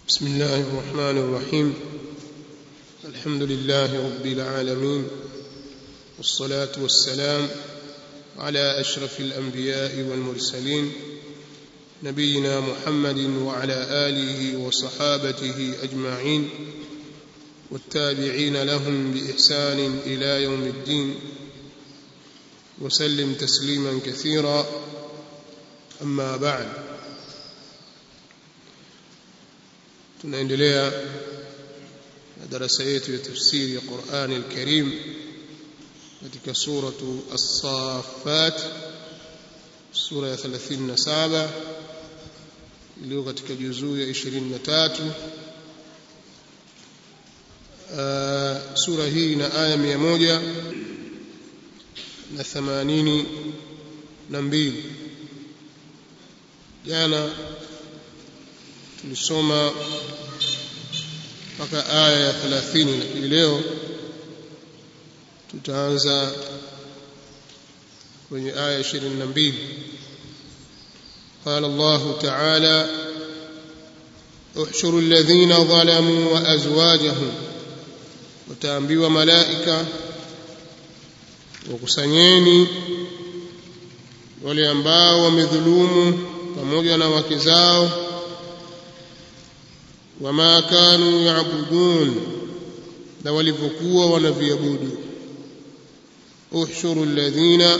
بسم الله الرحمن الرحيم الحمد لله رب العالمين والصلاة والسلام على أشرف الأنبياء والمرسلين نبينا محمد وعلى آله وصحابته أجمعين والتابعين لهم بإحسان إلى يوم الدين وسلم تسليما كثيرا أما بعد tunaendelea na darasa yetu ya tafsiri ya Qur'ani al-Karim katika suratu As-Saffat sura ya 37 iliyo katika juzuu ya 23 uh, sura hii ina aya 100 na 80 na mbili jana tulisoma mpaka aya ya 30 lakini leo tutaanza kwenye aya 22 قال الله تعالى احشروا الذين ظلموا وازواجهم وتامبيوا ملائكه wakusanyeni wale ambao wamedhulumu pamoja na wake zao wama kanu yaabudun na walivyokuwa wanaviabudu uhshuru alladhina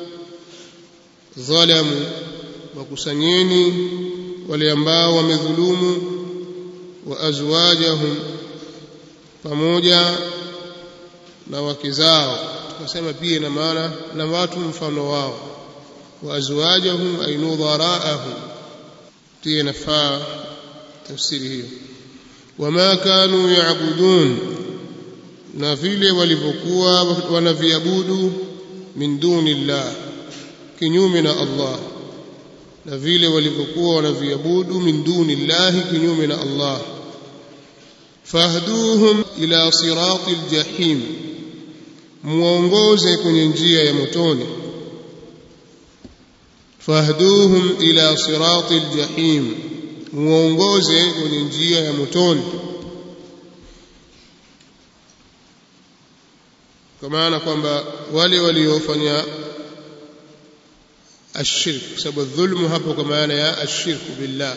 dhalamu wakusanyeni wale ambao wamedhulumu wa azwajahum pamoja na wake zao tukasema pia na maana na watu mfano wao wa azwajahum ay nudharaahum pia nafaa tafsiri hiyo wama kanu yaabudun na vile walivyokuwa wanaviabudu min duni llah kinyume na Allah na vile walivyokuwa wanaviabudu min duni llahi kinyume na Allah fahduhum ila sirati ljahim muongoze kwenye njia ya motoni fahduhum ila sirati ljahim muongoze kwenye njia ya motoni kwa maana kwamba wale waliofanya ashirk kwa sababu dhulmu hapo kwa maana ya ashirku billah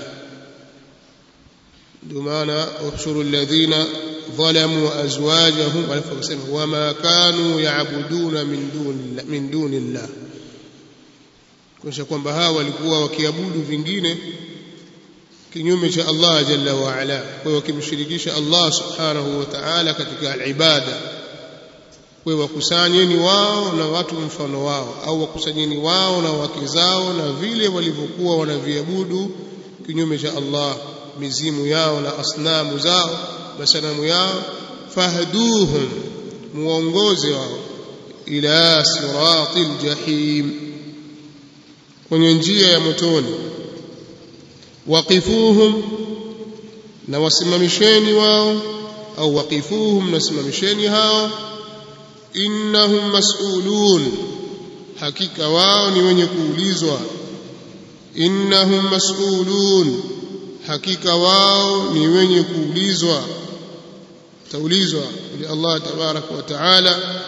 ndio maana uhshuru alladhina ظلموا أزواجهم ولفقسم وما كانوا يعبدون من دون من دون الله kuonyesha kwamba hawa walikuwa wakiabudu vingine kinyume cha Allah jalla wa ala kwa hiyo wakimshirikisha Allah subhanahu wa ta'ala katika al-ibada kwa wakusanyeni wao na watu mfano wao au wakusanyeni wao na wake zao na vile walivyokuwa wanaviabudu kinyume cha Allah mizimu yao na asnamu zao masanamu yao fahduhum muongoze wao ila siratil jahim kwenye njia ya motoni waqifuhum na wasimamisheni wao au waqifuhum na simamisheni hao innahum mas'ulun hakika wao ni wenye kuulizwa innahum mas'ulun hakika wao ni wenye kuulizwa taulizwa ili Allah tabarak wa taala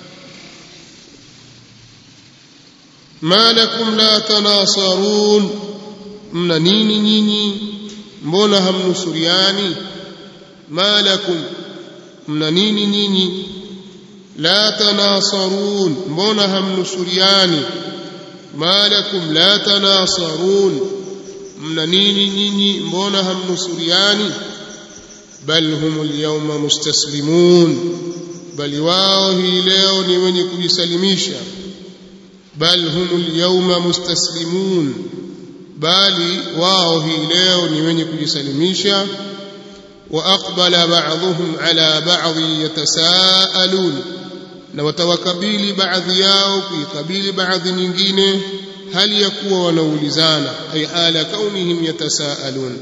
ma lakum la tanasarun mna nini nyinyi mbona hamnusuriani ma lakum mna nini nyinyi la tanasarun mbona hamnusuriani ma lakum la tanasarun mna nini nyinyi mbona hamnusuriani bal humul yawma mustaslimun bali wao hii leo ni wenye kujisalimisha bal humul yawma mustaslimun bali wao hii leo ni wenye kujisalimisha wa aqbala ba'dhum ala ba'dhi yatasaalun na watawakabili baadhi yao kuikabili baadhi nyingine hali ya kuwa wanaulizana ay hala kaunihim yatasaalun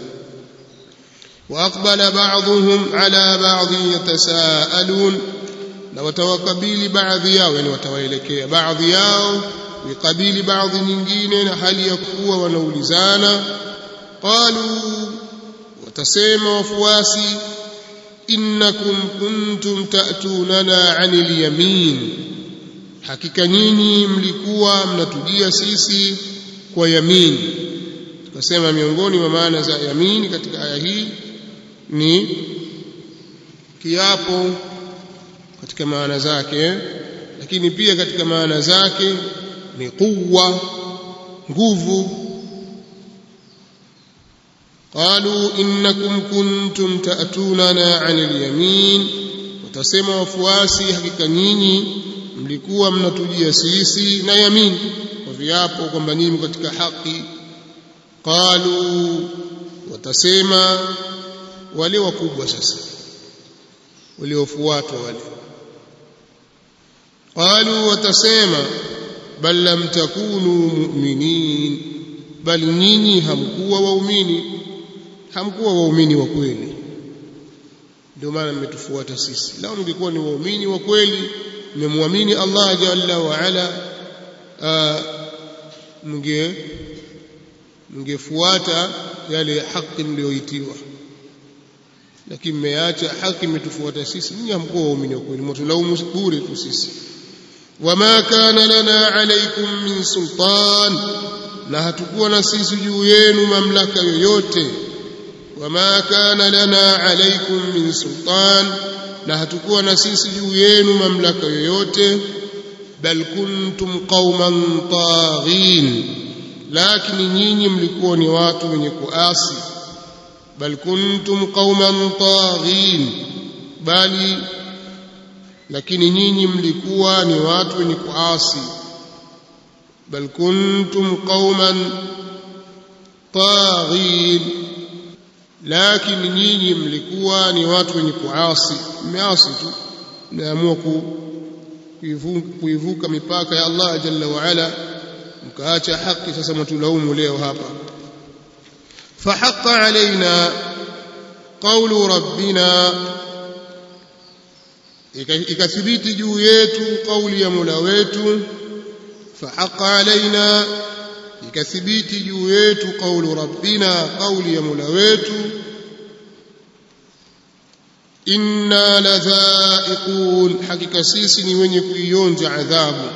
واقبل بعضهم على بعض يتساءلون na watawakabili baadhi yao yani watawaelekea baadhi yao kuikabili baadhi nyingine na hali ya kuwa wanaulizana qalu watasema wafuasi innakum kuntum ta'tunana 'anil yamin hakika nyinyi mlikuwa mnatujia sisi kwa yamin tukasema miongoni mwa maana za yamin katika aya hii ni kiapo katika maana zake lakini pia katika maana zake ni quwwa nguvu قالوا إنكم كنتم تأتوننا عن اليمين وتسمى wafuasi hakika nyinyi mlikuwa mnatujia sisi na yamin kwa viapo kwamba nyinyi katika haki qalu watasema wale wakubwa sasa waliofuatwa wale qalu watasema bal lam takunu mu'minin bali nyinyi hamkuwa waumini hamkuwa waumini wa kweli ndio maana mmetufuata sisi lao mngekuwa ni waumini wa kweli mmemwamini Allah jalla wa ala mnge mngefuata yale haki mlioitiwa lakini mmeacha haki mmetufuata sisi nyinyi hamkuwa waumini wa kweli mtulaumu bure tu sisi wama kana lana alaykum min sultan na hatukuwa na sisi juu yenu mamlaka yoyote wama kana lana alaykum min sultan na hatukuwa na sisi juu yenu mamlaka yoyote bal kuntum qauman taghin lakini nyinyi mlikuwa ni watu wenye kuasi bal kuntum qauman taghin bali lakini nyinyi mlikuwa ni watu wenye kuasi bal kuntum qauman taghin lakini nyinyi mlikuwa ni watu wenye kuasi mmeasi tu mmeamua kuivuka mipaka ya Allah jalla wa ala mkaacha haki sasa mtulaumu leo hapa فحق علينا قول ربنا ikathibiti juu yetu kauli ya Mola wetu fahaqa alaina ikathibiti juu yetu kaulu rabbina kauli ya Mola wetu inna ladhaiqun hakika sisi ni wenye kuionja adhabu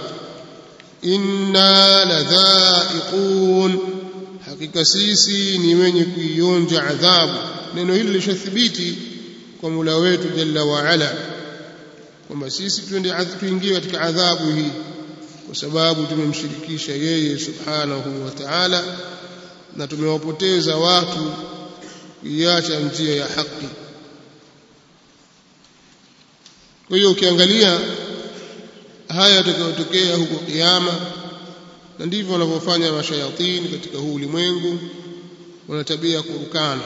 inna ladhaiqun hakika sisi ni wenye kuionja adhabu neno hili lishathibiti kwa Mola wetu jalla wa ala kwamba sisi tuende tuingie katika adhabu hii kwa sababu tumemshirikisha yeye subhanahu wa ta'ala na tumewapoteza watu kuiacha njia ya haki kwa hiyo ukiangalia haya yatakayotokea huko kiyama na ndivyo wanavyofanya mashayatini katika huu ulimwengu wana tabia ya kurukana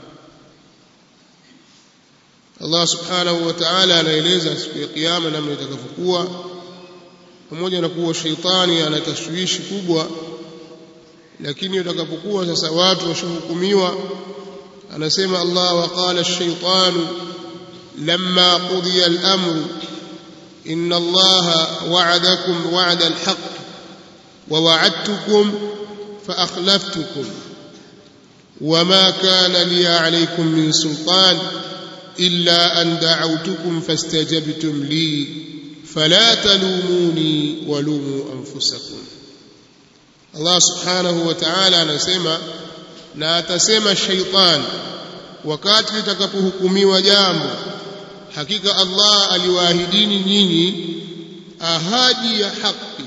Allah subhanahu wa ta'ala anaeleza siku ya kiyama namna itakavyokuwa pamoja na kuwa sheitani ana tashwishi kubwa lakini utakapokuwa sasa watu washuhukumiwa anasema Allah wa qala ash-shaytanu lamma qudiya al-amru inna Allah wa'adakum wa'da al-haqq wa wa'adtukum fa akhlaftukum وما كان لي عليكم من سلطان إلا أن دعوتكم فاستجبتم لي فلا تلوموني ولوموا أنفسكم الله سبحانه وتعالى anasema na atasema shaitan wakati litakapohukumiwa jambo hakika Allah aliwaahidini nyinyi ahadi ya haki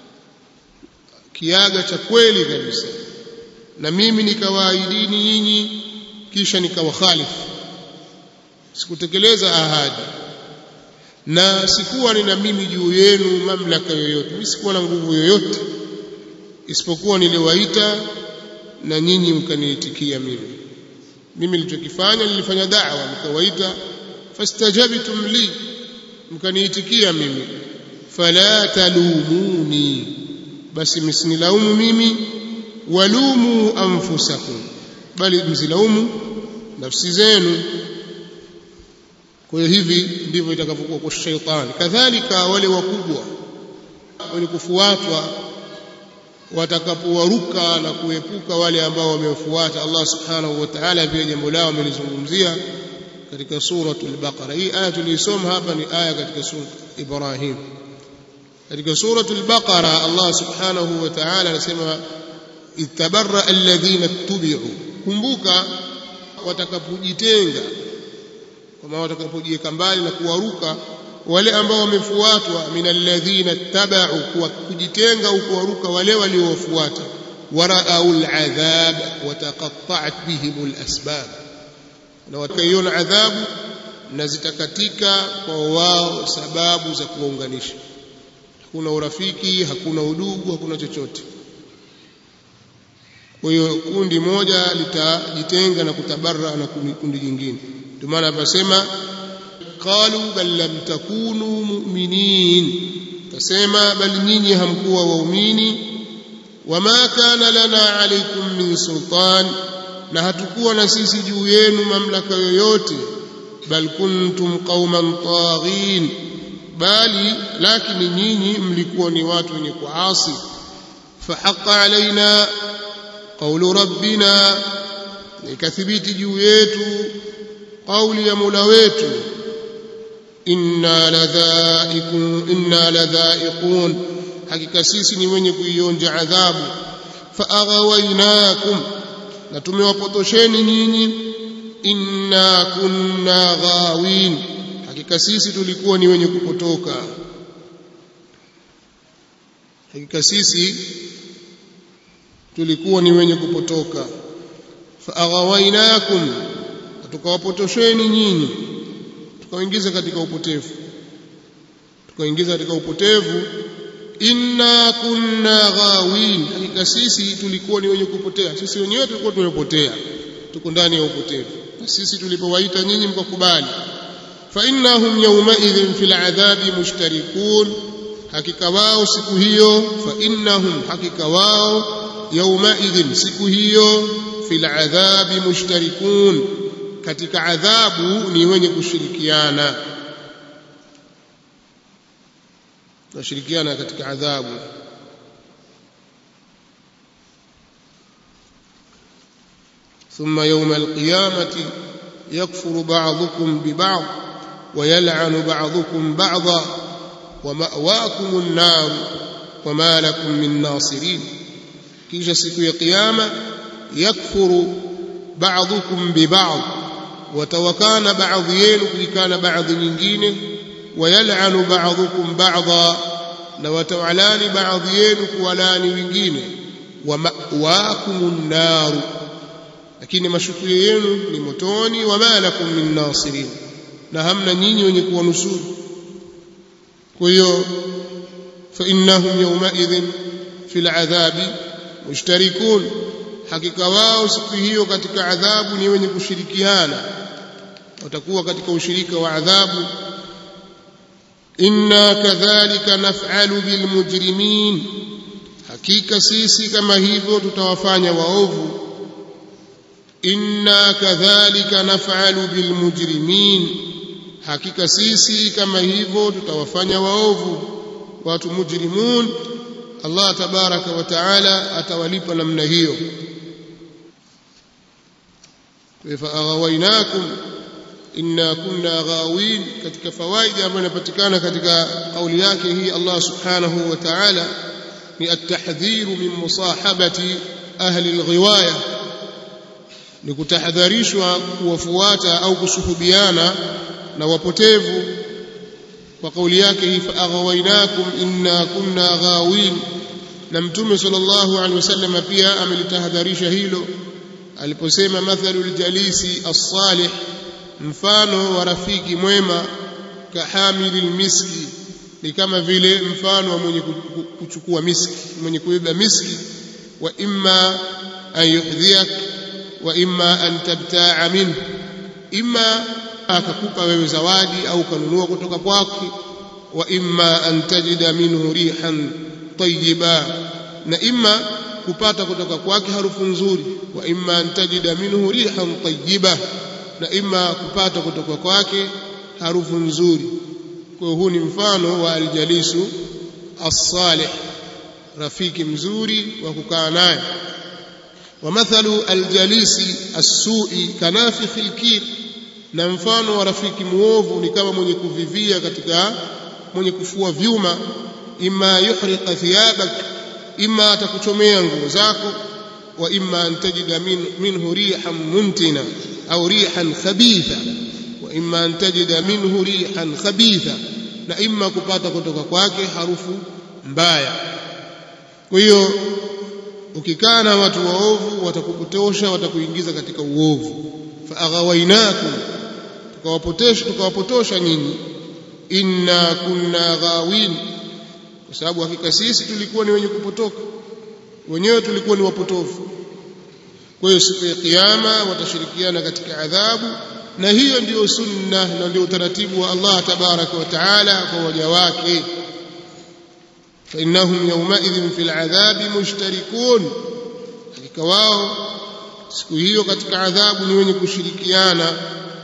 kiaga cha kweli kabisa na mimi nikawaahidini nyinyi kisha nikawakhalifu sikutekeleza ahadi na sikuwa nina mimi juu yenu mamlaka yoyote mimi sikuwa na nguvu yoyote isipokuwa niliwaita na nyinyi mkaniitikia mimi mimi nilichokifanya nilifanya da'wa nikawaita fastajabtum li mkaniitikia mimi fala talumuni basi msinilaumu mimi walumu anfusakum bali msilaumu nafsi zenu kwa hiyo hivi ndivyo itakavyokuwa kwa shetani kadhalika wale wakubwa wenye kufuatwa watakapowaruka na kuepuka wale ambao wamefuata Allah subhanahu wa ta'ala pia jambo lao amelizungumzia katika suratul baqara hii aya tulisoma hapa ni aya katika sura Ibrahim katika suratul baqara Allah subhanahu wa ta'ala anasema ittabarra alladhina tubi'u kumbuka watakapojitenga kama watakapojiweka mbali na kuwaruka wale ambao wamefuatwa min alladhina tabau kwa kujitenga au kuwaruka wale waliowafuata waraau aladhab wataqatta'at bihim alasbab na wakaiona adhabu na zitakatika kwa wao sababu za kuwaunganisha hakuna urafiki hakuna udugu hakuna chochote kwa hiyo kundi moja litajitenga na kutabarra na kundi jingine ndio maana apasema qalu bal lam takunu mu'minin tasema bali nyinyi hamkuwa waumini wama kana lana alaykum min sultan na hatukuwa na sisi juu yenu mamlaka yoyote bal kuntum qauman taghin bali lakini nyinyi mlikuwa ni watu wenye kuasi fahaqa alaina qawlu rabbina ikathibiti juu yetu kauli ya Mola wetu inna ladhaiqun inna ladhaiqun hakika sisi ni wenye kuionja adhabu faaghawainakum na tumewapotosheni nyinyi inna kunna ghawin hakika sisi tulikuwa ni wenye kupotoka hakika sisi tulikuwa ni wenye kupotoka faaghawainakum tukawapotosheni nyinyi tukawaingiza katika upotevu tukawaingiza katika upotevu inna kunna ghawin hakika sisi tulikuwa ni wenye kupotea sisi wenyewe tulikuwa tumepotea tuko ndani ya upotevu na sisi tulipowaita nyinyi mkakubali fa innahum yawma idhin fil adhabi mushtarikun hakika wao siku hiyo fa innahum hakika wao yawma idhin siku hiyo fil adhabi mushtarikun katika adhabu ni wenye kushirikiana nashirikiana katika adhabu ثم يوم القيامة يكفر بعضكم ببعض ويلعن بعضكم بعضا ومأواكم النار وما لكم من ناصرين كيش سكو قيامة يكفر بعضكم ببعض وتوكان بعض ينو كان بعض nyingine ويلعن بعضكم بعضا na watawalani baadhi yenu kuwalani wengine wa ma'wakumun nar lakini mashukio yenu ni motoni wa ma lakum min nasirin na hamna nyinyi wenye kuwanusuru kwa hiyo fa innahum yawma idhin fil adhabi mushtarikun hakika wao siku hiyo katika adhabu ni wenye kushirikiana watakuwa katika ushirika wa adhabu inna kadhalika naf'alu bilmujrimin hakika sisi kama hivyo tutawafanya waovu inna kadhalika naf'alu bilmujrimin hakika sisi kama hivyo tutawafanya waovu watu mujrimun Allah tabaraka wa taala atawalipa namna hiyo فأغويناكم إنا كنا غاوين katika fawaida ambayo inapatikana katika kauli yake hii Allah subhanahu wa ta'ala ni at-tahdhir min musahabati ahli al-ghiwaya ni kutahadharishwa kuwafuata au kusuhubiana na wapotevu kwa kauli yake hii fa'aghawainakum inna kunna ghawin na mtume sallallahu alaihi wasallam pia amelitahadharisha hilo aliposema mathalul jalisi as-salih mfano wa rafiki mwema kahamilil miski ni kama vile mfano wa mwenye kuchukua miski mwenye kubeba miski wa imma an yuhdhiyak wa imma an tabta'a minhu imma akakupa wewe zawadi au kanunua kutoka kwake wa imma an tajida minhu rihan tayyiba na imma kupata kutoka kwake harufu nzuri wa imma an tajida minhu rihan tayyiba na imma kupata kutoka kwake harufu nzuri kwa huu ni mfano wa aljalisu as-salih rafiki mzuri wa kukaa naye ومثل الجليس السوء كنافخ الكير na mfano wa rafiki muovu ni kama mwenye kuvivia katika mwenye kufua vyuma imma yuhriqa thiyabak imma atakuchomea nguo zako wa imma an tajida min, minhu rihan muntina au rihan khabitha wa imma an tajida minhu rihan khabitha na imma kupata kutoka kwake harufu mbaya kwa hiyo ukikaa na watu waovu watakupotosha watakuingiza katika uovu faaghawainakum tukawapotosha tukawapotosha nyinyi inna kunna ghawin kwa sababu hakika sisi tulikuwa ni wenye kupotoka wenyewe tulikuwa ni wapotofu kwa hiyo siku ya kiyama watashirikiana katika adhabu na hiyo ndiyo sunna na ndio utaratibu wa Allah tabaraka wa taala kwa waja wake فإنهم يومئذ في العذاب مشتركون hakika wao siku hiyo katika adhabu ni wenye kushirikiana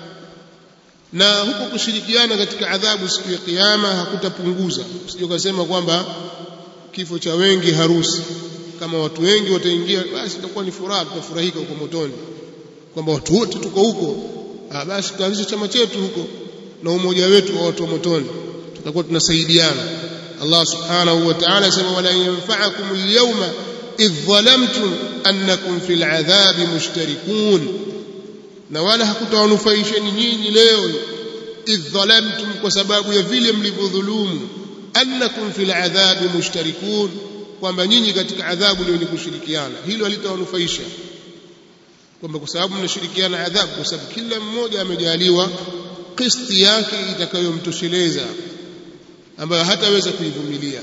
na huko kushirikiana katika adhabu siku ya kiyama hakutapunguza usije ukasema kwamba kifo cha wengi harusi kama watu wengi wataingia basi itakuwa ni furaha tutafurahika huko motoni kwamba watu wote tuko huko ah basi tutaanzisha chama chetu huko na umoja wetu wa watu wa motoni tutakuwa tunasaidiana Allah subhanahu wa ta'ala asema wala yanfa'akum al-yawma idh dhalamtum annakum fil adhabi mushtarikun na wala hakutawanufaisheni nyinyi leo idh dhalamtum kwa sababu ya vile mlivyodhulumu annakum fil adhabi mushtarikun kwamba nyinyi katika adhabu ndio ni kushirikiana hilo halitawanufaisha kwamba kwa sababu mnashirikiana adhabu kwa sababu kila mmoja amejaliwa kisti yake itakayomtosheleza ambayo hataweza kuivumilia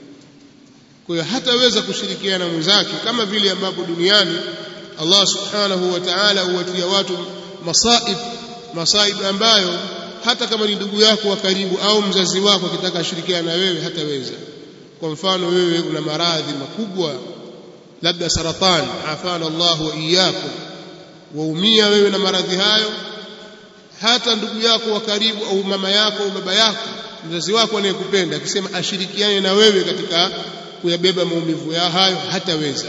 kwa hiyo hataweza kushirikiana mwenzake kama vile ambapo duniani Allah subhanahu wa ta'ala huwatia watu masaib masaib ambayo hata kama ni ndugu yako wa karibu au mzazi wako akitaka ashirikiana na wewe hataweza kwa mfano wewe una maradhi makubwa labda saratani afana Allah wa iyyakum waumia wewe na maradhi hayo hata ndugu yako wa karibu au mama yako au baba yako mzazi wako anayekupenda akisema ashirikiane na wewe katika kuyabeba maumivu ya hayo hataweza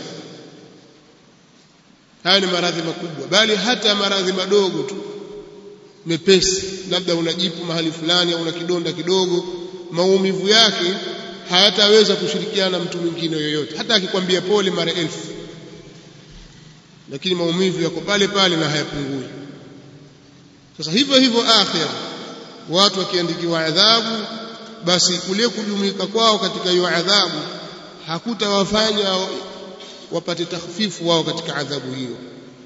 haya ni maradhi makubwa bali hata maradhi madogo tu mepesi labda unajipu mahali fulani au una kidonda kidogo maumivu yake hayataweza kushirikiana na mtu mwingine yoyote hata akikwambia pole mara elfu lakini maumivu yako pale pale na hayapungui sasa hivyo hivyo akhira watu wakiandikiwa adhabu basi kule kujumuika kwao katika hiyo adhabu hakutawafanya wapate takhfifu wao katika adhabu hiyo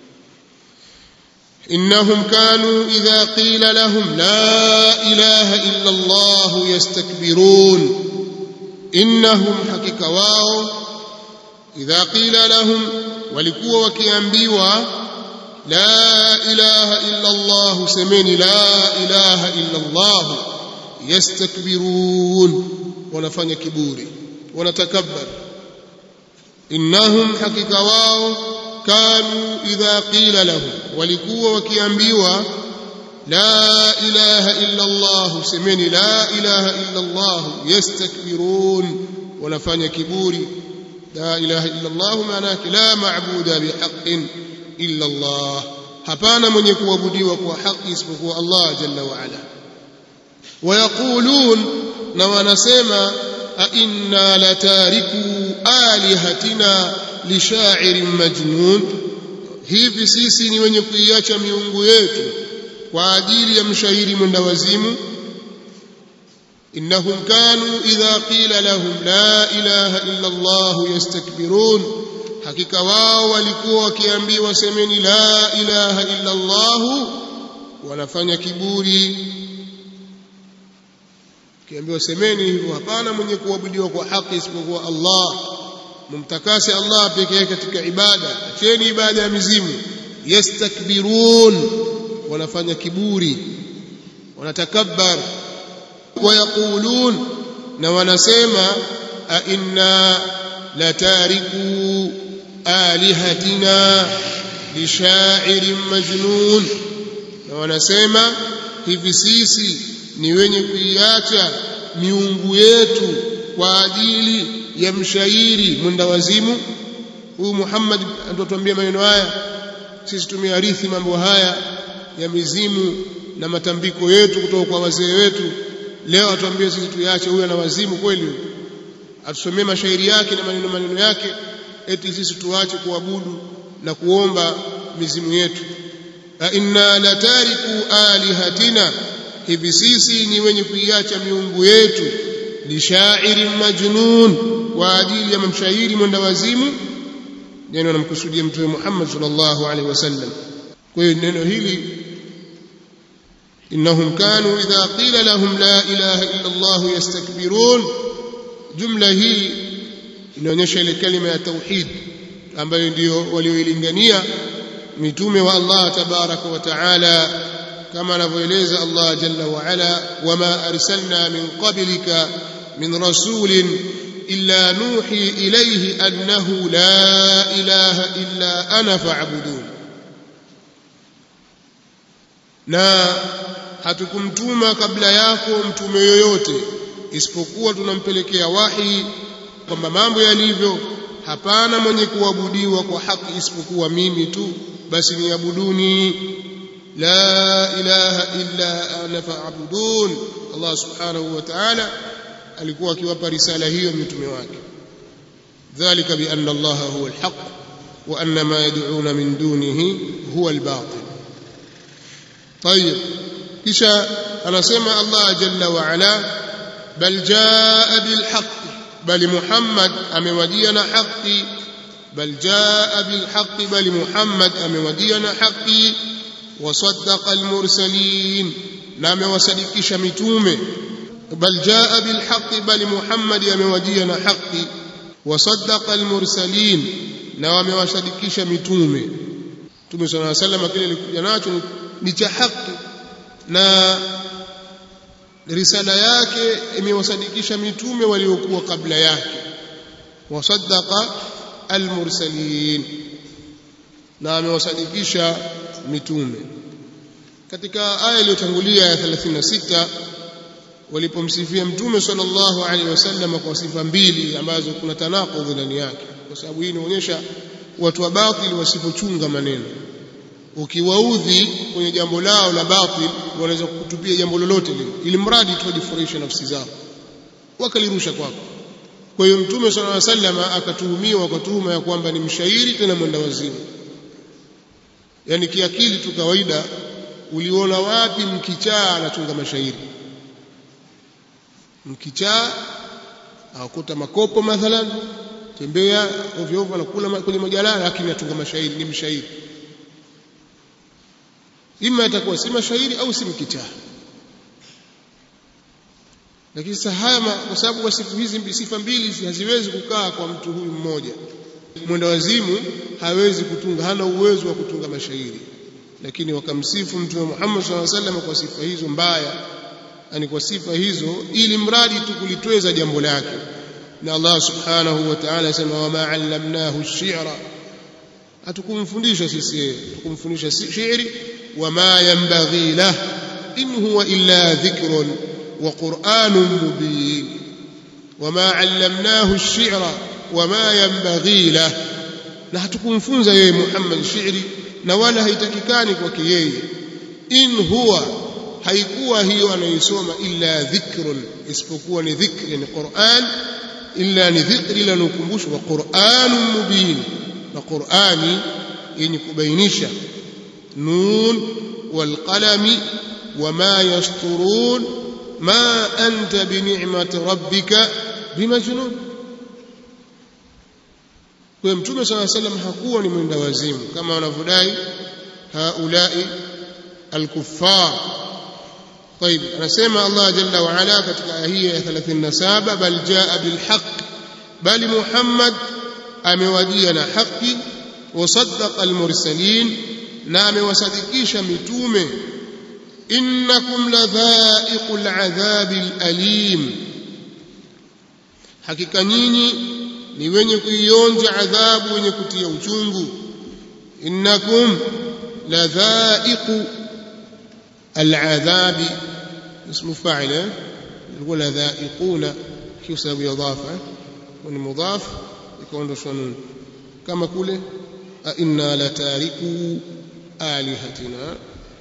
إنهم كانوا إذا قيل لهم لا إله إلا الله يستكبرون إنهم حقيقة واو إذا قيل لهم ولكوا وكيانبيوا لا إله إلا الله سمين لا إله إلا الله يستكبرون ونفني كبوري ونتكبر إنهم حقيقة واو كانوا إذا قيل لهم ولكوا وكيانبيوا لا إله إلا الله سمين لا إله إلا الله يستكبرون ونفني كبوري لا إله إلا الله معناك لا معبود بحق إلا الله hapana mwenye kuabudiwa kwa haki isipokuwa Allah jalla wa ala wayaqulun na wanasema a inna latariku alihatina lishairin majnun hivi sisi ni wenye kuiacha miungu yetu kwa ajili ya mshairi mwenda wazimu إنهم كانوا إذا قيل لهم لا إله إلا الله يستكبرون hakika wao walikuwa wakiambiwa semeni la ilaha illa Allah wanafanya kiburi kiambiwa semeni hivyo hapana mwenye kuabudiwa kwa haki isipokuwa Allah mumtakase Allah pekee katika ibada acheni ibada ya mizimu yastakbirun wanafanya kiburi wanatakabbar wayaqulun na wanasema a inna latariku alihatina lishairin majnun na wanasema hivi sisi ni wenye kuiacha miungu yetu kwa ajili ya mshairi mwenda wazimu huyu Muhammad atuambia maneno haya sisi tumearithi mambo haya ya mizimu na matambiko yetu kutoka kwa wazee wetu leo atuambie sisi tuyaache huyu ana wazimu kweli atusomee mashairi yake na maneno maneno yake eti sisi tuache kuabudu na kuomba mizimu yetu a inna latariku alihatina hivi sisi ni wenye kuiacha miungu yetu lishairin majnun kwa ajili ya mshairi mwenda wazimu neno namkusudia mtume Muhammad sallallahu alaihi wasallam kwa hiyo neno hili innahum kanu idha qila lahum la ilaha illa Allah yastakbirun jumla hii inaonyesha ile kalima ya tauhid ambayo ndio walioilingania mitume wa Allah tabaraka wa taala kama anavyoeleza Allah jalla wa ala wama arsalna min qablika min rasulin illa nuhi ilayhi annahu la ilaha illa ana fa'budun na hatukumtuma kabla yako mtume yoyote isipokuwa tunampelekea wahi kwamba mambo yalivyo hapana mwenye kuabudiwa kwa haki isipokuwa mimi tu basi niabuduni la ilaha illa ana fa'budun Allah subhanahu wa ta'ala alikuwa akiwapa risala hiyo mitume wake dhalika bi anna Allah huwa alhaq wa anna ma yad'una min dunihi huwa albatil طيب kisha anasema Allah jalla wa ala bal jaa bil haqq bali Muhammad amewajia na haki bal jaa bil haqq bali Muhammad amewajia na haki wasaddaqa al mursalin na amewasadikisha mitume bal jaa bil haqq bali Muhammad amewajia na haki wasaddaqa al mursalin na wamewasadikisha mitume Mtume صلى الله عليه وسلم kile alikuja nacho ni cha haki na risala yake imewasadikisha mitume waliokuwa kabla yake wasaddaqa almursalin na amewasadikisha mitume katika aya iliyotangulia ya 36 walipomsifia mtume sallallahu alaihi wasallam kwa sifa mbili ambazo kuna tanaqudh ndani yake kwa sababu hii inaonyesha watu wa batili wasipochunga maneno ukiwaudhi kwenye jambo lao la batil wanaweza kukutupia jambo lolote lile ili mradi tu wajifurahishe nafsi zao wakalirusha kwako kwa hiyo mtume sallallahu alaihi wasallam akatuhumiwa kwa tuhuma ya kwamba ni mshairi tena mwenda wazimu yani kiakili tu kawaida uliona wapi mkichaa anachunga mashairi mkichaa akuta makopo mathalan tembea ovyo ovyo anakula kwenye majalala lakini atunga mashairi ni mshairi ima atakuwa si mashairi au si mkichaa lakini sasa haya kwa sababu kwa sifa hizi sifa mbili haziwezi kukaa kwa mtu huyu mmoja mwenda wazimu hawezi kutunga hana uwezo wa kutunga mashairi lakini wakamsifu mtume Muhammad SAW wasallam kwa sifa hizo mbaya yani kwa sifa hizo ili mradi tu kulitweza jambo lake na Allah subhanahu wa ta'ala asema wama allamnahu ash-shi'ra hatukumfundisha sisi tukumfundisha shi'ri wama yanbaghi lah in huwa illa dhikrun wa qur'anun mubin wama allamnahu ash-shi'ra wama yanbaghi lah na hatukumfunza yeye Muhammad shi'ri na wala haitakikani kwake yeye in huwa haikuwa hiyo anaisoma illa dhikrun isipokuwa ni dhikri ni Qur'an illa ni dhikri la nukumbusho wa Qur'anun mubin na Qur'ani yenye kubainisha nun wal qalami wama yasturun ma anta bi ni'mati rabbika bimajnun kwa mtume صلى الله عليه hakuwa ni mwenda wazimu kama wanavyodai haulai alkuffar طيب anasema Allah jalla wa ala katika aya hii ya 37 bal jaa bil haqq bali Muhammad amewajia na haki wasaddaqa al mursalin na amewasadikisha mitume innakum ladhaiqul adhabil alim hakika nyinyi ni wenye kuionja adhabu wenye kutia uchungu innakum ladhaiqu العذاب اسم فاعل يقول ذائقون في سبب إضافة ni mudhaf ikaondoshwa nun kama kule a inna la tariku alihatina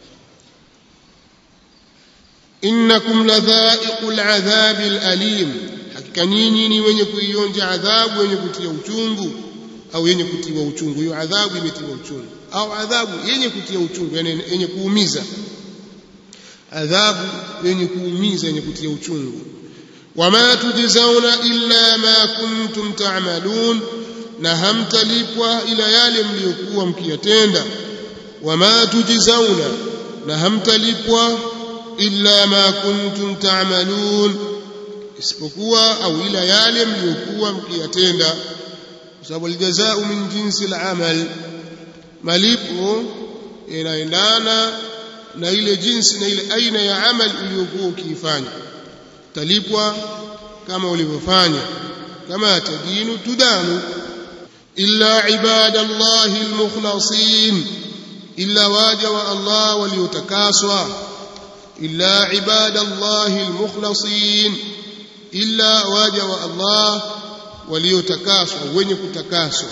innakum ladhaiqul adhabil alim hakika nyinyi ni wenye kuionja adhabu wenye kutia uchungu au yenye kutiwa uchungu hiyo adhabu imetiwa uchungu au adhabu yenye kutia uchungu yani yenye kuumiza adhabu yenye kuumiza yenye kutia uchungu wama tujzauna illa ma kuntum ta'malun na hamtalipwa ila yale mliokuwa mkiyatenda wama tujzauna na hamtalipwa illa ma kuntum ta'malun isipokuwa au ila yale mliokuwa mkiyatenda kwa sababu aljazaa min jinsi al-amal malipo inaendana na ile jinsi na ile aina ya amal uliyokuwa ukiifanya talipwa kama ulivyofanya kama tadinu tudanu illa ibadallahi almukhlasin illa waja wa Allah waliotakaswa illa ibadallahi almukhlasin illa waja wa Allah waliotakaswa wenye kutakaswa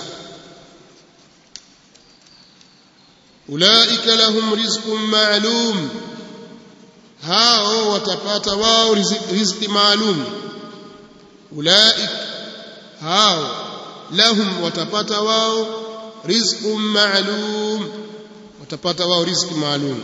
ulaika lahum rizqun ma'lum hao watapata wao riziki maalum ulaik hao lahum watapata wao rizqun ma'lum watapata wao riziki maalum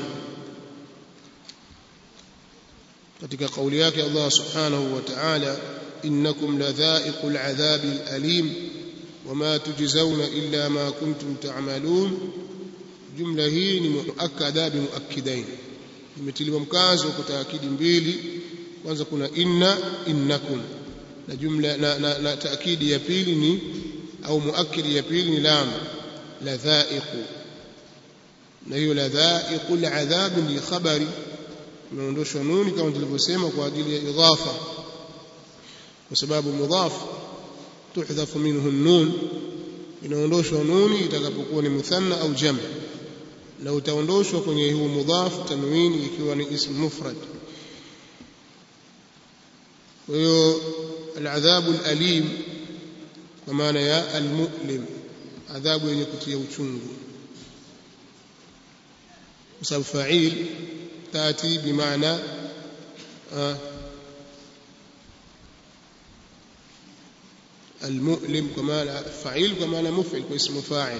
katika kauli yake Allah subhanahu wa ta'ala innakum ladha'iqul 'adhabil alim wama tujzauna illa ma kuntum ta'malun jumla hii ni muakkada bi muakkidain imetiliwa mkazo kwa taakidi mbili kwanza kuna inna innakum na jumla na, na, na taakidi ya pili ni au muakkidi ya pili ni lam ladha'iqu na hiyo ladha'iqul 'adhab ni khabari imeondoshwa nuni kama tulivyosema kwa ajili ya idhafa kwa sababu mudhaf tuhdhafu minhu nun inaondoshwa nuni itakapokuwa ni muthanna au jam na utaondoshwa kwenye huu mudhaf tanwini ikiwa ni ism mufrad kwa hiyo aladhabu alalim kwa maana ya almu'lim adhabu yenye kutia uchungu kwa sababu fa'il tati bimaana المؤلم كما فعيل كما مفعل واسم فاعل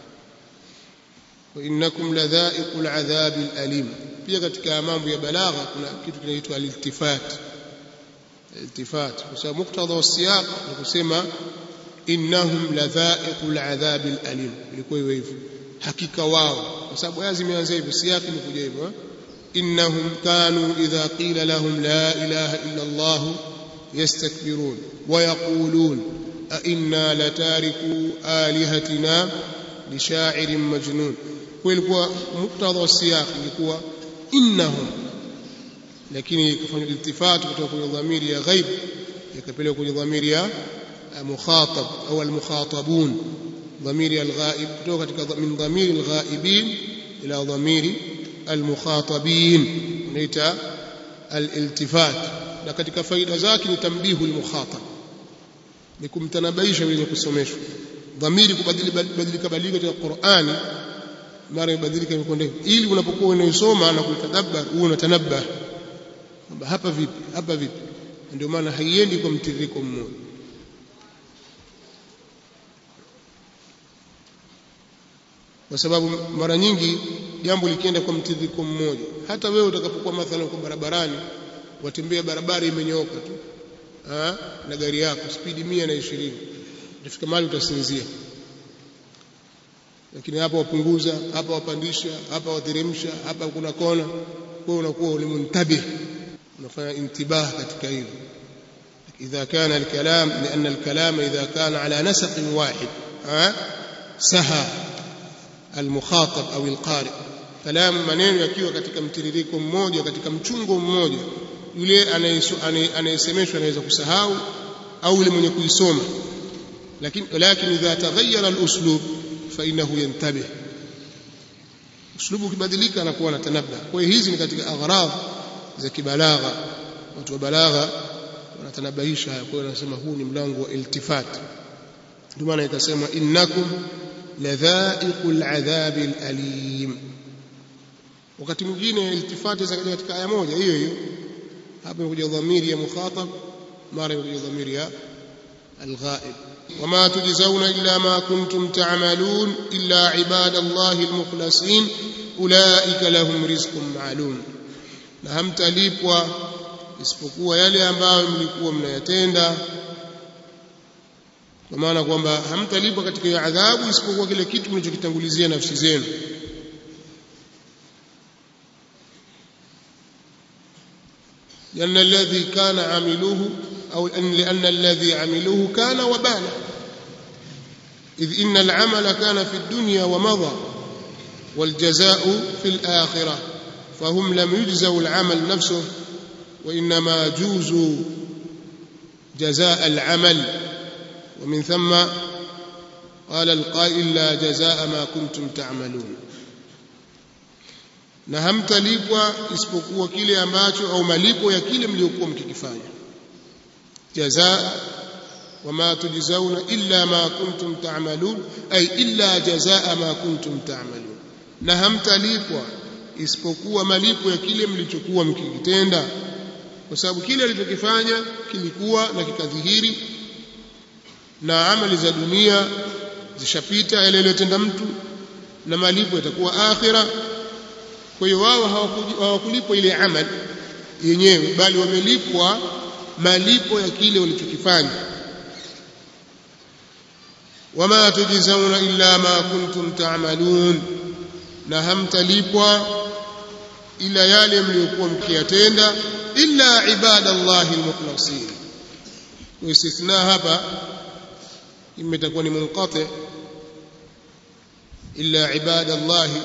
وانكم لذائق العذاب الالم pia katika mambo ya balagha kuna kitu kinaitwa al-iltifat iltifat kwa sababu muktadha wa siyaq ni kusema innahum ladha'iqul adhab al-alim ilikuwa hivyo hivyo hakika wao kwa sababu aya zimeanza hivyo siyaq ni kuja hivyo innahum kanu idha qila lahum la ilaha illa allah yastakbirun wa yaqulun أئنا لتاركوا آلهتنا لشاعر مجنون kulikuwa muktadha wa siyaq ilikuwa innahum lakini ikafanywa iltifat kutoka kwenye dhamiri ya ghaib ikapelekwa kwenye dhamiri ya mukhatab au almukhatabun dhamiri alghaib kutoka katika min dhamiri alghaibin ila dhamiri almukhatabin unaita aliltifat na katika faida zake ni tambihu almukhatab ni kumtanabaisha yule kusomeshwa dhamiri kubadilika badilika badilika katika Qur'ani mara ibadilika imekwenda ili unapokuwa unaisoma na kuitadabbar uwe unatanabah kwamba hapa vipi hapa vipi ndio maana haiendi kwa mtiririko mmoja kwa sababu mara nyingi jambo likienda kwa mtiririko mmoja hata wewe utakapokuwa mathalan kwa barabarani watembea barabara imenyooka tu ha? na gari yako spidi mia na ishirini utafika mahali utasinzia lakini hapa wapunguza hapa wapandisha hapa wateremsha hapa kuna kona kwa unakuwa ulimuntabih unafanya intibah katika hilo إذا كان الكلام لأن الكلام إذا كان على نسق واحد ها سهى المخاطب أو القارئ كلام maneno yakiwa katika mtiririko mmoja katika mchungo mmoja yule anayesemeshwa anaweza kusahau au yule mwenye kuisoma lakini lakini idha taghayyara al-uslub fa innahu yantabih uslubu ukibadilika anakuwa anatanabba kwa hiyo hizi ni katika aghrad za kibalagha watu wa balagha wanatanabahisha haya kwa hiyo wanasema huu ni mlango wa iltifat ndio maana ikasema innakum ladhaiqul adhabil alim wakati mwingine iltifati zikaja katika aya moja hiyo hiyo hapa imekuja dhamiri ya mukhatab mara imekuja dhamiri ya الغائب وما تجزون إلا ما كنتم تعملون إلا عباد الله المخلصين أولئك لهم رزق معلوم na hamtalipwa isipokuwa yale ambayo mlikuwa mnayatenda kwa maana kwamba hamtalipwa katika hiyo adhabu isipokuwa kile kitu mlichokitangulizia nafsi zenu لأن الذي كان عملوه أو لأن الذي عملوه كان وبالا إذ إن العمل كان في الدنيا ومضى والجزاء في الآخرة فهم لم يجزوا العمل نفسه وإنما جوزوا جزاء العمل ومن ثم قال القائل لا جزاء ما كنتم تعملون na hamtalipwa isipokuwa kile ambacho au malipo ya kile mliokuwa mkikifanya jazaa wama tujzauna illa ma kuntum ta'malun ay illa jazaa ma kuntum ta'malun na hamtalipwa isipokuwa malipo ya kile mlichokuwa mkikitenda kwa sababu kile alichokifanya kilikuwa na kikadhihiri na amali za dunia zishapita yale aliyotenda mtu na malipo yatakuwa akhira kwa hiyo wao hawakulipwa ile amali yenyewe bali wamelipwa malipo ya kile walichokifanya wama tujzauna illa ma kuntum ta'malun na hamtalipwa ila yale mliokuwa mkiyatenda illa ibadallahi almukhlasin istithna hapa imetakuwa ni munqati illa ibadallahi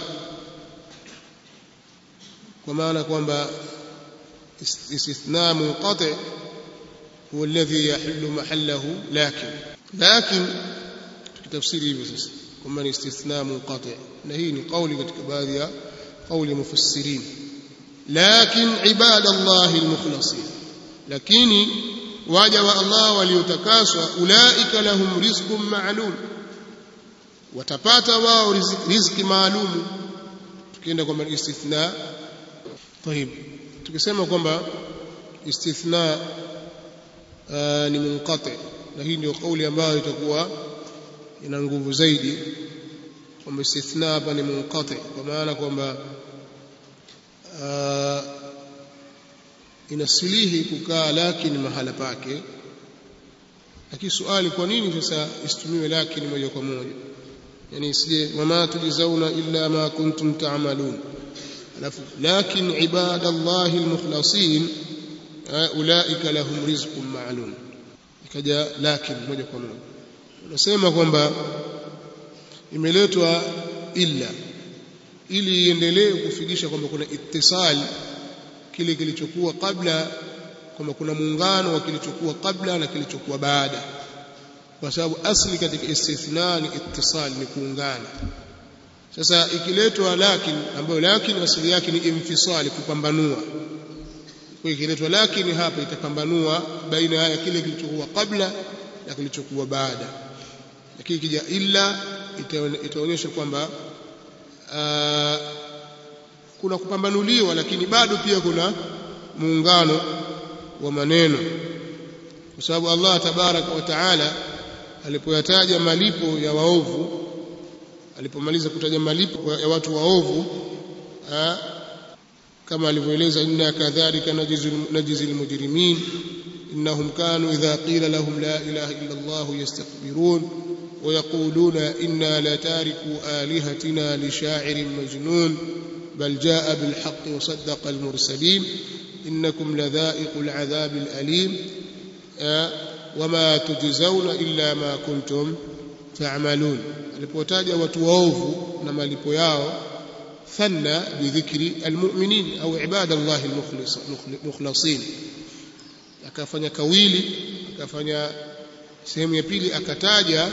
kwa maana kwamba استثناء منقطع هو الذي يحل محله لكن لكن تفسير hivyo sasa kwamba ni istithna munqati na hii ni kauli katika baadhi ya kauli mufassirin lakin ibadallahi almukhlasin lakini waja wa Allah waliotakaswa ulaika lahum rizqun ma'lum watapata wao riziki maalum tukienda kwamba istithna طيب tukisema kwamba istithna ni munqati na hii ndio kauli ambayo itakuwa ina nguvu zaidi kwamba istithna hapa ni munqati kwa maana kwamba inasilihi kukaa lakini mahala pake lakini swali kwa nini sasa isitumiwe lakini moja kwa moja yani isije wama tujzauna illa ma kuntum ta'malun alafu lakin ibadallahi almukhlasin ulaika lahum rizqun ma'lum ikaja lakin moja kwa moja unasema kwamba imeletwa illa ili iendelee kufikisha kwamba kuna ittisal kile kilichokuwa kabla kwamba kuna muungano wa kilichokuwa kabla na kilichokuwa baada kwa sababu asli katika istithna ni ittisal ni kuungana sasa ikiletwa lakin ambayo lakin asili yake ni infisali kupambanua kwa ikiletwa lakin hapa itapambanua baina ya kile kilichokuwa kabla na kilichokuwa baada lakini ikija illa itaonyesha kwamba kuna kupambanuliwa lakini bado pia kuna muungano wa maneno kwa sababu Allah tabaraka wa taala alipoyataja malipo ya waovu alipomaliza kutaja malipo ya watu waovu kama alivyoeleza inna kadhalika najzil mujrimin innahum kanu idha qila lahum la ilaha illa Allah yastakbirun ويقولون إنا لتاركوا آلهتنا لشاعر مجنون بل جاء بالحق وصدق المرسلين إنكم لذائق العذاب الأليم وما تجزون إلا ما كنتم تعملون alipotaja watu waovu na malipo yao thanna bidhikri almu'minin au ibadallah almukhlasin akafanya kawili akafanya sehemu ya pili akataja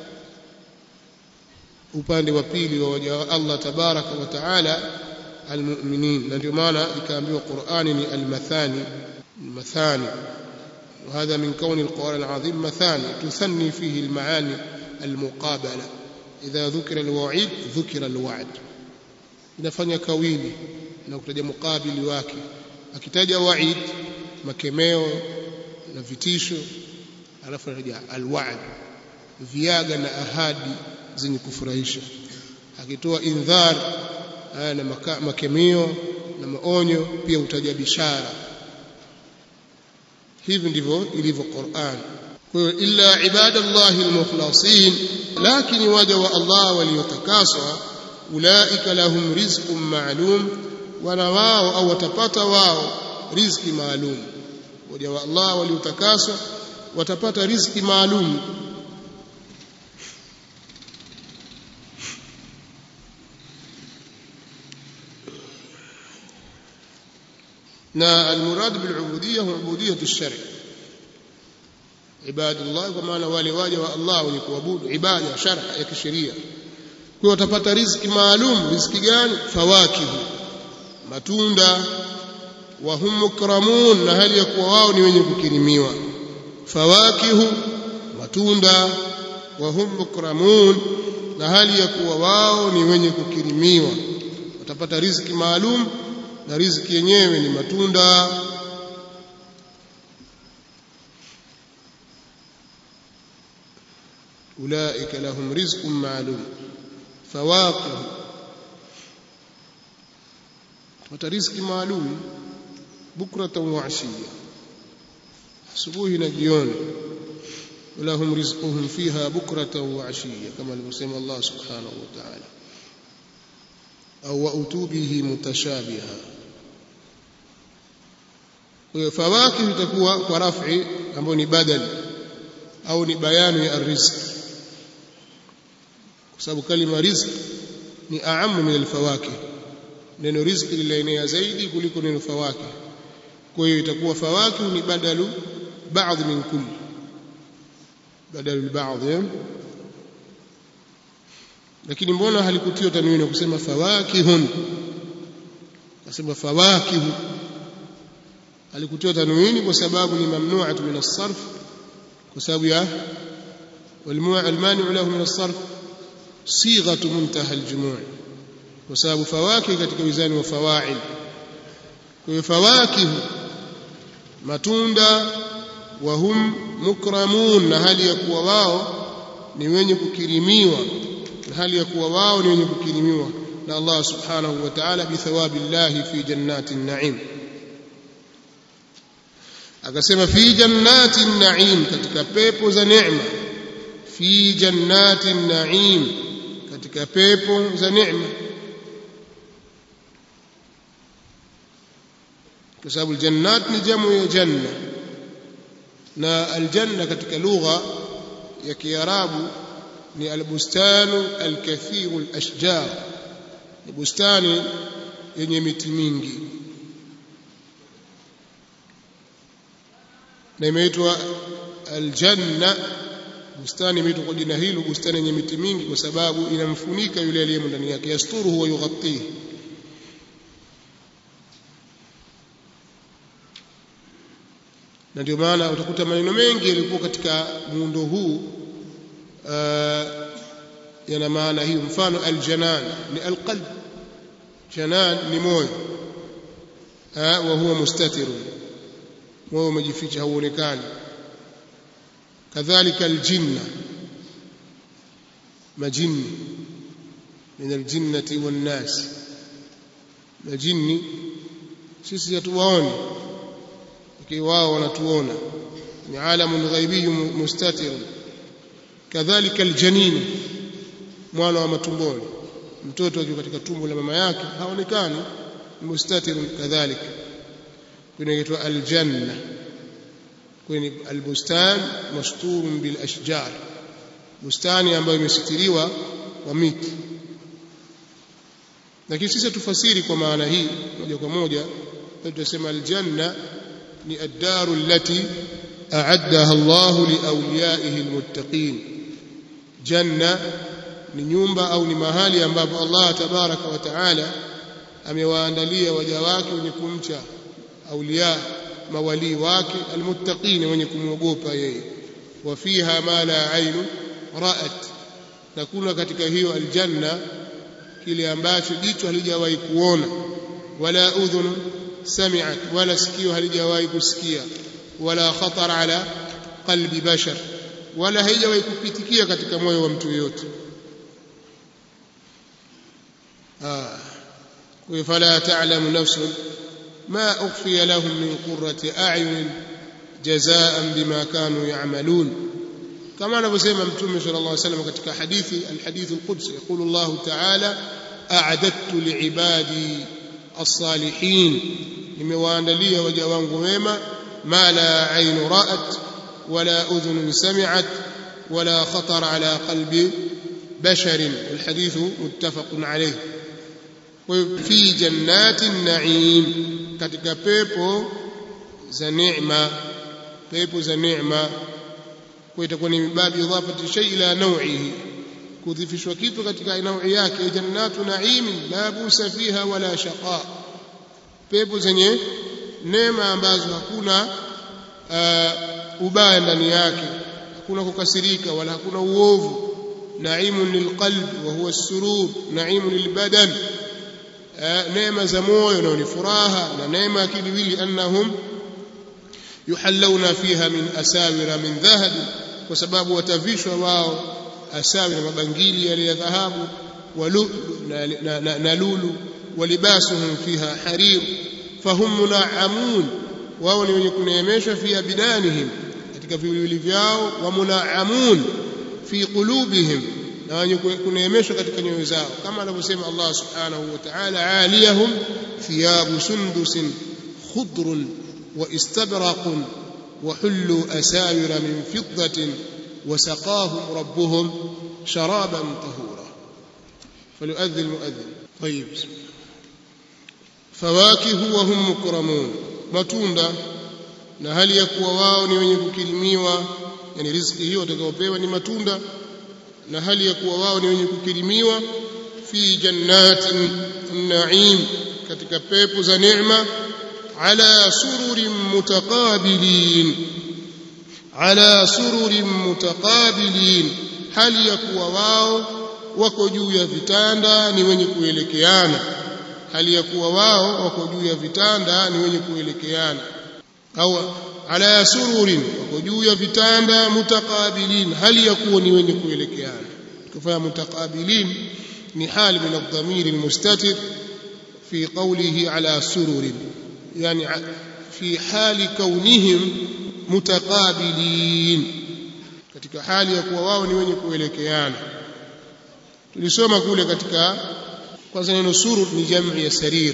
upande wa pili wa waja wa Allah tabaraka wa taala almu'minin na ndio maana ikaambiwa Qur'ani ni almathani almathani وهذا من كون القرآن العظيم مثاني تثني فيه المعاني المقابلة إذا ذكر الوعيد ذكر الوعد inafanya kawili na kutaja mukabili wake akitaja waid makemeo na vitisho alafu anataja alwa'd viaga na ahadi zenye kufurahisha akitoa indhar na makemeo na maonyo pia utaja bishara hivi ndivyo ilivyo Qur'an kwa hiyo illa ibadallahi almukhlasin lakini waja wa Allah waliotakaswa ulaika lahum rizqun ma'lum wana wao au watapata wao riziki maalum waja wa Allah waliotakaswa watapata riziki maalum na almurad bilubudiyya huwa ubudiyatu ash-shari' ibadullah kwa maana wale waja wa Allah wenye kuabudu ibada shar'a ya kisheria kwa watapata riziki maalum riziki gani fawakihu matunda wa hum mukramun na hali ya kuwa wao ni wenye kukirimiwa fawakihu matunda wa hum mukramun na hali ya kuwa wao ni wenye kukirimiwa watapata riziki maalum na riziki yenyewe ni matunda ulaika lahum rizqun ma'lum fawaqih wata riziki maalum bukratan wa ashiya asubuhi na jioni ولهم رزقهم فيها بكرة وعشية كما المسلم الله سبحانه وتعالى أو وأتوا به متشابها فواكه تكون ورفع أمو بدل أو بيان الرزق sababu kalima rizq ni aamu min alfawakih neno rizq linaenea zaidi kuliko neno fawakih kwa hiyo itakuwa fawakih ni badalu baadhi min kulli badalu baadhi lakini mbona halikutiwa tanwini kusema fawakihun kasema fawakihu halikutiwa tanwini kwa sababu ni mamnu'atu min as-sarf kwa sababu ya والمانع له من الصرف صيغه منتهى الجموع وسبب فواكه katika wizani wa fawail kwa hiyo fawakih matunda wa hum mukramun na hali ya kuwa wao ni wenye kukirimiwa na hali ya kuwa wao ni wenye kukirimiwa na Allah subhanahu wa ta'ala bi thawabillahi fi jannatin na'im akasema fi jannatin na'im katika pepo za neema fi jannatin na'im katika pepo za neema kwa sababu jannat ni jamu ya janna na aljanna katika lugha ya kiarabu ni albustanu alkathiru alashjar ni bustani yenye miti mingi na imeitwa aljanna bustani imeitwa kwa jina hilo bustani yenye miti mingi kwa sababu inamfunika yule aliyemo ndani yake yasturuhu wa yughattihi na ndio maana utakuta maneno mengi yalikuwa katika muundo huu uh, yana maana hiyo mfano aljanan ni alqalb janan ni moyo wa huwa mustatirun moyo umejificha hauonekani kadhalika aljinna majini min aljinnati wannas majini sisi hatuwaoni lakini wao wanatuona ni alamun ghaibiy mustatir kadhalika aljanin mwana wa matumboni mtoto akiwa katika tumbo la mama yake haonekani mustatir kadhalika kunaitwa aljanna kwenye albustan masturun bil ashjar bustani ambayo imesitiriwa kwa miti lakini sisi tufasiri kwa maana hii moja kwa moja tutasema aljanna ni ad-daru allati a'addaha Allah liawliyaihi almuttaqin janna ni nyumba au ni mahali ambapo Allah tabaraka wa taala amewaandalia waja wake wenye kumcha auliya mawalii wake almuttaqin wenye kumwogopa yeye wa fiha ma la ainu ra'at na kuna katika hiyo aljanna kile ambacho jicho halijawahi kuona wala udhun sami'at wala sikio halijawahi kusikia wala khatar ala qalbi bashar wala haijawahi kupitikia katika moyo wa mtu yote ah فلا تعلم نفس ما أخفي لهم من قرة أعين جزاء بما كانوا يعملون كما نبسم متوم صلى الله عليه وسلم katika hadithi الحديث القدسي يقول الله تعالى أعددت لعبادي الصالحين nimewaandalia waja wangu wema ma la ainu ra'at wala udhun sami'at wala khatar ala qalbi bashar والحديث متفق عليه fi jannati naim katika pepo za neema pepo za neema kwa itakuwa ni babu idafati shay ila naw'ihi kudhifishwa kitu katika naui yake jannatu naim la busa fiha wala shaqa pepo zenye neema ambazo hakuna uh, ubaya ndani yake hakuna kukasirika wala hakuna uovu naimun lilqalbi wa huwa as-surur naimun lilbadan neema za moyo na ni furaha na neema ya kiwili annahum yuhallawna fiha min asawira min dhahab kwa sababu watavishwa wao asawira mabangili yale ya dhahabu na lulu walibasuhum fiha harir fahum munaamun wao ni wenye kuneemeshwa fi abidanihim katika viwili vyao wa munaamun fi qulubihim na wenye kuneemeshwa katika nyoyo zao kama anavyosema Allah subhanahu wa ta'ala aliyahum thiyabu sundusin khudrun wa istabraqun wa hullu asawira min fiddatin wa saqahum rabbuhum sharaban tahura فليؤذن المؤذن طيب فواكه وهم مكرمون matunda na hali ya kuwa wao ni wenye kukirimiwa yani riziki hiyo watakayopewa ni matunda na hali ya kuwa wao ni wenye kukirimiwa fi jannatin naim katika pepo za neema ala sururin mutaqabilin ala sururin mutaqabilin hali ya kuwa wao wako juu ya vitanda ni wenye kuelekeana hali ya kuwa wao wako juu ya vitanda ni wenye kuelekeana au ala sururin wako juu ya vitanda mutaqabilin hali ya kuwa ni wenye kuelekeana kufanya mutaqabilin ni hali min adhamiri almustatir fi qawlihi ala sururin yani fi hali kaunihim mutaqabilin katika hali ya kuwa wao ni wenye kuelekeana tulisoma kule katika kwanza neno surur ni jamu ya sarir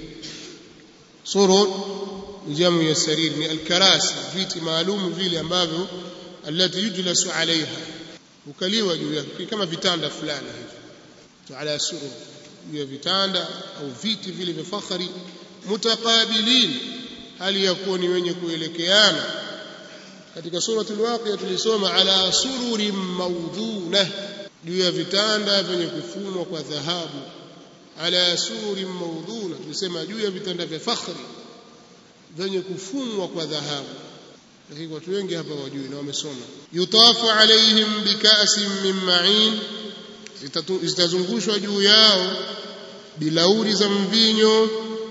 surur ni jamu ya sarir ni alkarasi viti maalum vile ambavyo allati yujlasu alaiha ukaliwa juu yake kama vitanda fulani hivi ala surur juu ya vitanda au viti vile vya fakhari mutaqabilin hali ya kuwa ni wenye kuelekeana katika suratul waqiya tulisoma ala sururin mawdhunah juu ya vitanda vyenye kufumwa kwa dhahabu ala sururin mawdhuna tulisema juu ya vitanda vya fakhri vyenye kufumwa kwa dhahabu lakini watu wengi hapa wajui na wamesoma yutafu alaihim bikasin min ma'in zitazungushwa juu yao bilauri za mvinyo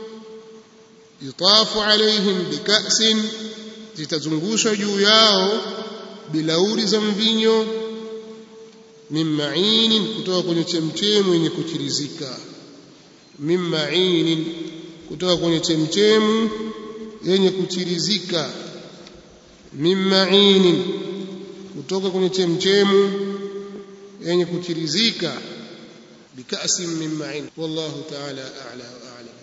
yutafu alaihim bikasin zitazungushwa juu yao bilauri za mvinyo min ma'inin kutoka kwenye chemchemu yenye kuchirizika min ma'inin kutoka kwenye chemchemu yenye kuchirizika min ma'inin kutoka kwenye chemchemu yenye kuchirizika bikasin min ma'in wallahu ta'ala a'la wa a'lam